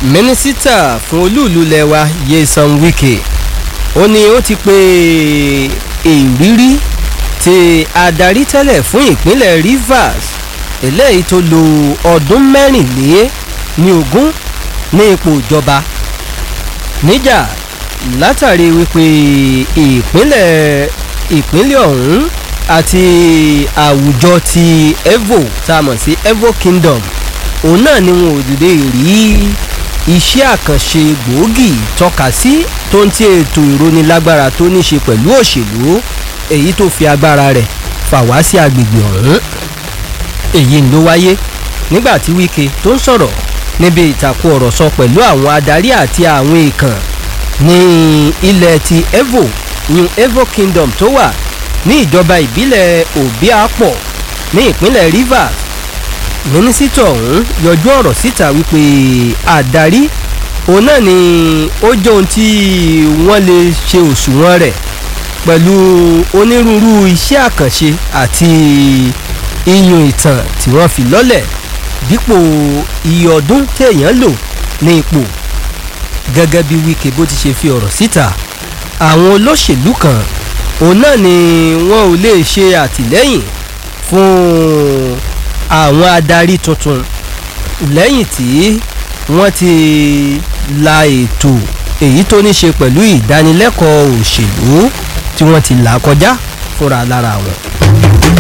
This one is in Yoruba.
mínísítà fún olúùlú lẹwa Nyesom Wike ó ní ó ti pe ìrírí ti adarí tẹ́lẹ̀ fún ìpínlẹ̀ Rivers eléyìí tó lo ọdún mẹ́rìnlé ní ogún ní ipò ìjọba níjà látàrí wípé ìpínlẹ̀ ìpínlẹ̀ ọ̀hún àti àwùjọ ti Evo tá a mọ̀ sí Evo Kingdom òun náà ni wọn ò lè rí iṣẹ́ àkànṣe gbòógì tọ́ka sí tó ń tí ètò ìrónilágbára tó ní ṣe pẹ̀lú òṣèlú èyí tó fi agbára rẹ̀ fà wá sí agbègbè ọ̀hún èyí ló wáyé nígbà tí Wike tó ń sọ̀rọ̀ níbi ìtàkùn ọ̀rọ̀ sọ pẹ̀lú àwọn adarí àti àwọn èèkàn ní ilẹ̀ ti Evo new Evo Kingdom tó wà ní ìjọba ìbílẹ̀ Obiapo ní ìpínlẹ̀ Rivers mínísítà ọ̀hún yọjú ọ̀rọ̀ síta wípé àdarí òun náà ni ó jẹ́ ohun tí wọ́n lè ṣe òṣùwọ̀n rẹ̀ pẹ̀lú onírúurú iṣẹ́ àkànṣe àti iyùn ìtàn tí wọ́n fi lọ́lẹ̀ dípò iye ọdún téèyàn lò ní ipò gẹ́gẹ́ bí Wike bó ti ṣe fi ọ̀rọ̀ síta àwọn olóṣèlú kan òun náà ni wọn ò lè ṣe àtìlẹ́yìn fún àwọn adarí tuntun lẹ́yìn tí wọ́n ti la ètò èyí tó ní ṣe pẹ̀lú ìdánilẹ́kọ̀ọ́ òṣèlú tí wọ́n ti là kọjá fúnra lára wọn.